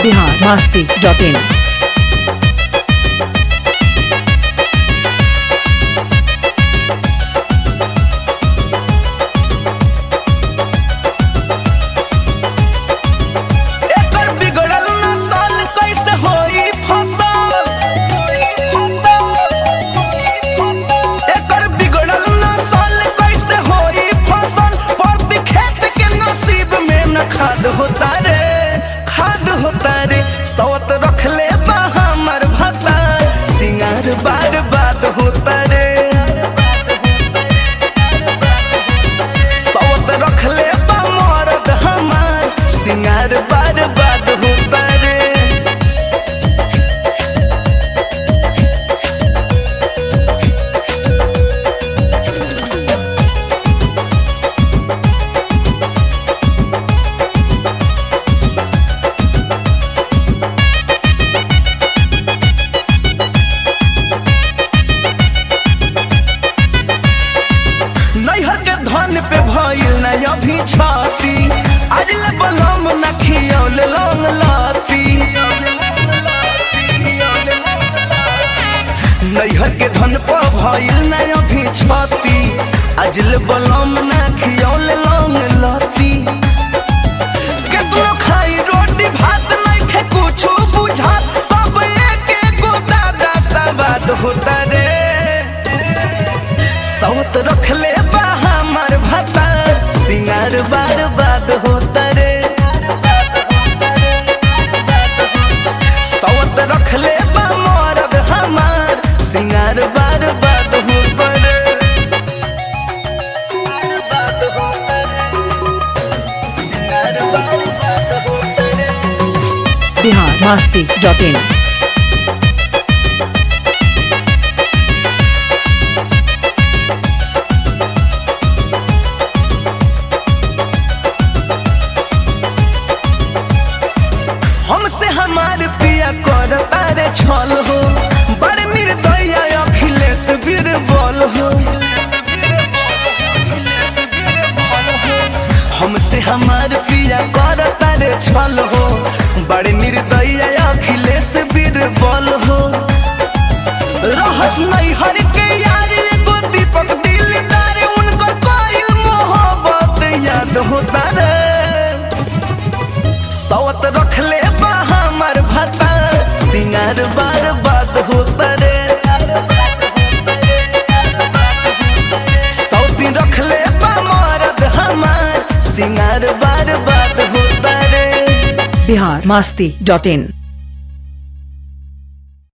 Bihar Masti dot in एकर बिगड़ल नस्ल कैसे होई फसल एकर बिगड़ल नस्ल कैसे होई फसल प्रति खेत के नसीब में न खाद होता रे खाद होता रे सौत रख ले बा हमर भता सिंगार बार बात होता रे सौत रख ले बा मरद हमार सिंगार बार बार होता रे नैहर के धन पे भइल न अभी छाती आज ले बलम न खियौल लौंग लाती नैहर के धन पे भइल न अभी छाती आज ले बलम न खियौल लौंग लाती केतनो खाई रोटी भात नहीं खे कुछ बुझात सब एक एगो दादा सवाद होता रे सौत रख ले बा हमर भता सिंगार बार बात होता रे सौत रख ले बा मरद हमार सिंगार बार बात होता रे बार बात होता रे सिंगार बार बात होता रे बिहार मस्ती डॉट इन हमसे हमार पिया कर तारे छल हो बड़ निर्दया अखिलेश बीरबल हो हमसे हमार पिया कर तारे छल हो बड़ निर्दया अखिलेश बीरबल हो रहस नहीं हर के यार एगो दीपक दिलदार उनकर कोई मोहब्बत याद होता रे सौत रख ले बा हमर भता सिंगार बार बात होता रे सौती रख ले बा मरद हमार सिंगार बार बात होता रे बिहार मस्ती डॉट इन